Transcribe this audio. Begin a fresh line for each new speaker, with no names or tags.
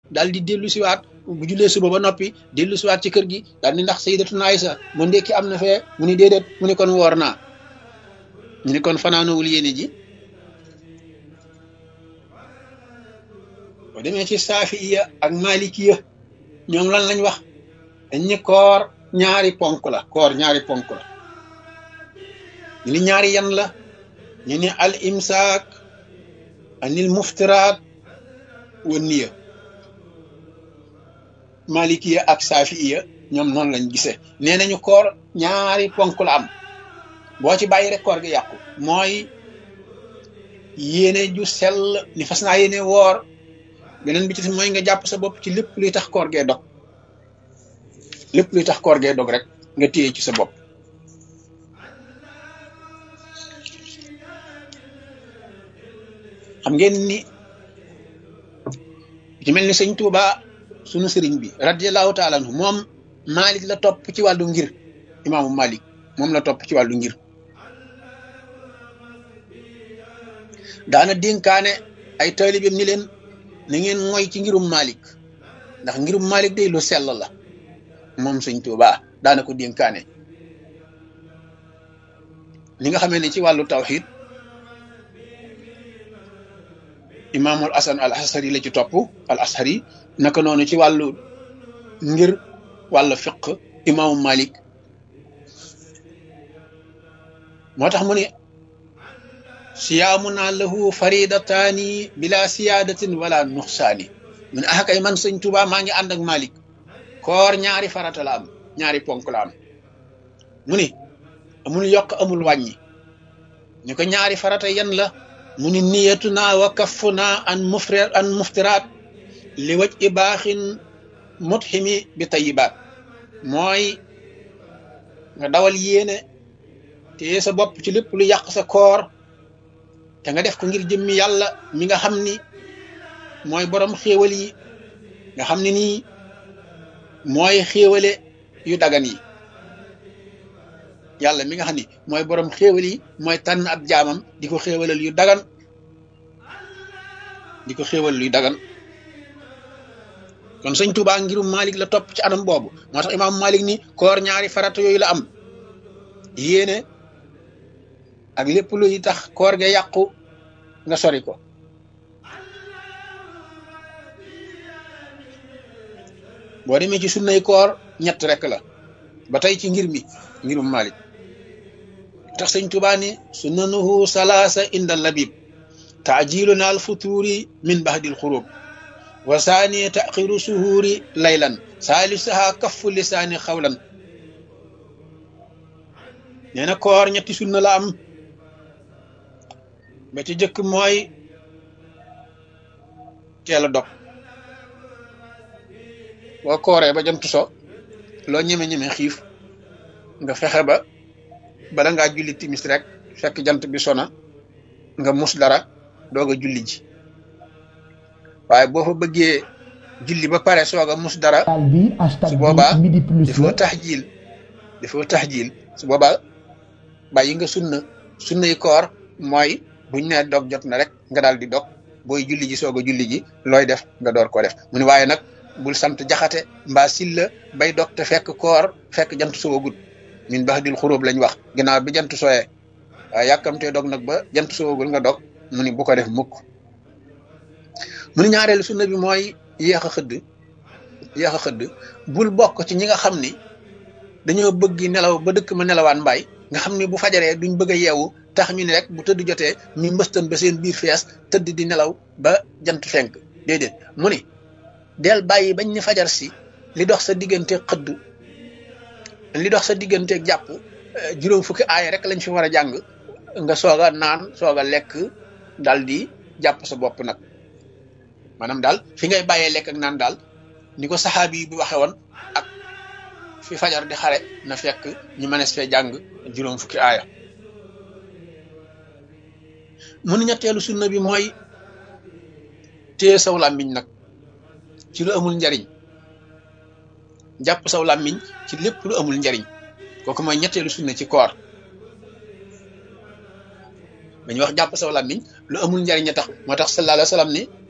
daal di dellu siwaat bu jullee suba ba noppi dellu siwaat ci kër gi daal ni ndax sayyidatuna Aysa mu ndekki am na fee mu ni déedéet mu ni kon woor naa ñu ni kon fanaanowul yéene ji boo demee ci saafiya ak malikiya ñoom lan lañ wax dañ ni koor ñaari ponk la koor ñaari ponk la ñu ni ñaari yan la ñu ni al imsaak anil muftiraat wa niya malikiya ak saafiya ñoom noonu lañ gisee nee nañu koor ñaari ponk la am boo ci bàyyi rek koor gi yàqu mooy yéene ju sell ni fas naa yéene woor beneen bi ci mooy nga jàpp sa bopp ci lépp luy tax koor gee dog lépp luy tax koor gee dog rek nga téye ci sa bopp xam ngeen ni ci mel ni sëñ Tuuba sunu sëriñ bi radiallahu taala anhu moom Malik la topp ci wàllu ngir imaamu Malik moom la topp ci wàllu ngir daana dénkaane ay taalibeem ni leen na ngeen mooy ci ngirum Malik ndax ngirum Malik day lu sell la moom sëñ Tuuba daana ko dénkaane li nga xamee ne ci wàllu tawxid imaamul asan al ashari la ci topp al ashari naka noonu ci wàllu ngir wàllu fiq imaamu Malik moo tax mu ne siyaamunaa lahu faridataani bila siyaadatin wala nuxsaani mu ne ah kay man sëñ Tuuba maa ngi ànd ak Malik koor ñaari farata la am ñaari ponk la am mu ni amul yokk amul wàññi ñu ko ñaari farata yan la mu ni niyatuna wa kaffuna an mufri an muftiraat li waj i baaxin mutximi bi tayibaat mooy nga dawal yéene te sa bopp ci lépp lu yàq sa koor te nga def ko ngir jëmmi yàlla mi nga xam ni mooy borom xéewal yi nga xam ne nii mooy xéewale yu dagan yi yàlla mi nga xam ni mooy borom xéewal yi mooy tànn ab jaamam di ko xéewalal yu dagan di ko xéewal yu dagan kon sëñ Tuubaa ngirum Malik la topp ci anam boobu moo tax imaam Malik ni koor ñaari farata yooyu la am yéene ak lépp luy tax koor ge yàqu nga sori ko boo demee ci sunnay koor ñett rek la ba tey ci ngir mi ngirum Malik tax sëñ Tuubaa ni sunnanuhu salaasa inda labib taajiluna al futuri min bahdil xurub wa saani taxiru suhuuri laylan saalisaha kaffu lisaani xawlan nee na koor ñetti sunna la am ba ci jëkk mooy teel a dog boo kooree ba jant so loo ñeme-ñeme xiif nga fexe ba bala ngaa julli timis rek fekk jant bi sona nga mus dara doog a julli ji waaye boo fa bëggee julli ba pare soog a mus dara su boobaa dafoo tax jiil dafoo tax jiil su boobaa bàyyi nga sunna sunnay koor mooy buñ ne dog jot na rek nga daal di dog booy julli ji soog a julli ji looy def nga door ko def mu ne waaye nag bul sant jaxate mbaa silla bay dog te fekk koor fekk jant soogut min bax dil xuróob lañ wax ginnaaw bi jant sooyee waaye yàkkamtee dog nag ba jant soogul nga dog mu ni bu ko def mukk mu ni ñaareelu sunna bi mooy yéex a xëdd yéex a xëdd bul bokk ci ñi nga xam ni dañoo bëgg nelaw ba dëkk ma nelawaan mbaay nga xam ni bu fajaree duñ bëgg a yeewu tax ñu ne rek bu tëdd jotee ñu mbëstan ba seen biir fees tëdd di nelaw ba jant fenk déedéet mu ni del bàyyi bañ ni fajar si li dox sa diggante xëdd li dox sa diggante jàpp juróom fukki aaya rek lañ fi war a jàng nga soog a naan soog a lekk dal di jàpp sa bopp nag maanaam daal fi ngay bàyyee lekk ak naan daal ni ko saxaabi bi waxe woon ak fi fajar di xare na fekk ñu mënees fee jàng juróom fukki aaya mun ñetteelu sunna bi mooy téye saw làmmiñ nag ci lu amul njariñ jàpp saw làmmiñ ci lépp lu amul njariñ kooku mooy ñetteelu sunna ci koor dañuy wax jàpp saw làmmiñ lu amul njariñ a tax moo tax sallallahu alayhi wa sallam ni